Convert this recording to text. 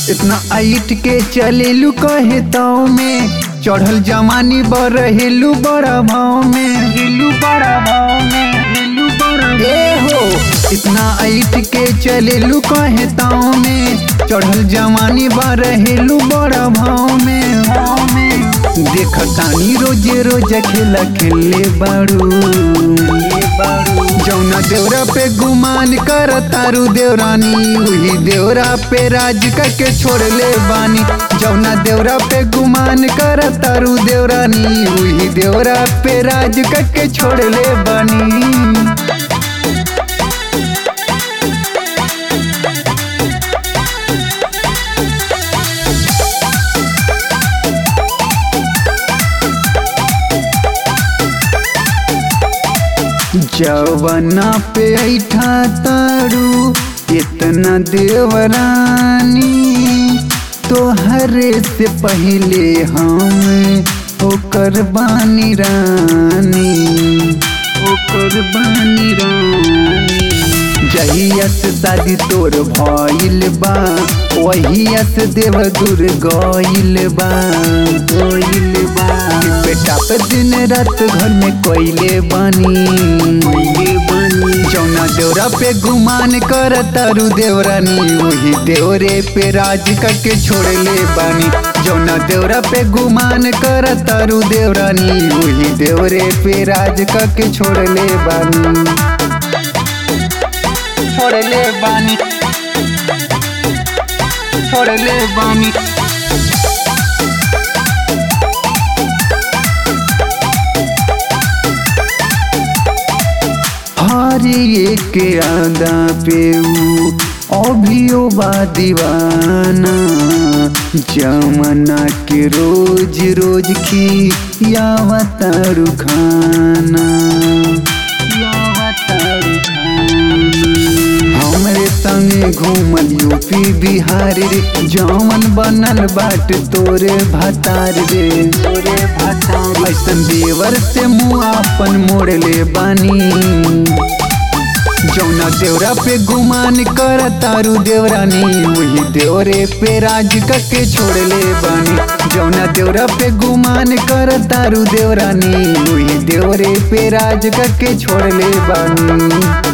इतना आइट के चलेलू कहे ताव में चढ़ल जमानी बरहेलू बड़ा भाव में हेलू बड़ा भाव में हेलू बड़ा ए हो इतना आइट के चलेलू कहे ताव में चढ़ल जमानी बरहेलू बड़ा भाव में भाव में देखतानी रोजे रोज खेला खेले बाड़ू जौना देवरा पे गुमान कर तारू देवरानी वही देवरा पे राज के छोड़ ले बानी जौना देवरा पे गुमान कर तारू देवरानी वही देवरा पे राज के छोड़ ले बानी जवना पे ऐठा तारू इतना देवरानी तोहरे से पहले हम ओकर बानी रानी ओकर बानी रानी जहिया से शादी तोर भइल बा वहिया से देव दूर गइल बा गइल बा बेटा पे दिन रात घर में कोइले बानी जौना देवरा पे गुमान कर तारू देवरानी वही देवरे पे राज करके छोड़ ले बानी जौना देवरा पे गुमान कर तारू देवरानी वही देवरे पे राज करके छोड़ ले बानी छोड़ ले बानी छोड़ ले बानी हर एक आदा पे ऊ अभियो बा दीवाना जमना के रोज रोज की यावतारू खाना यावतारू हमरे संगे घूमल यूपी बिहार रे जौवन बनल बाट तोरे भतार रे तोरे भतार ऐसन देवर से मुँह अपन मोड़ ले बानी जौना देवरा पे गुमान कर तारू देवरानी वही देवरे पे राज के छोड़ ले बानी जौना देवरा पे गुमान कर तारू देवरानी वही देवरे पे राज के छोड़ ले बानी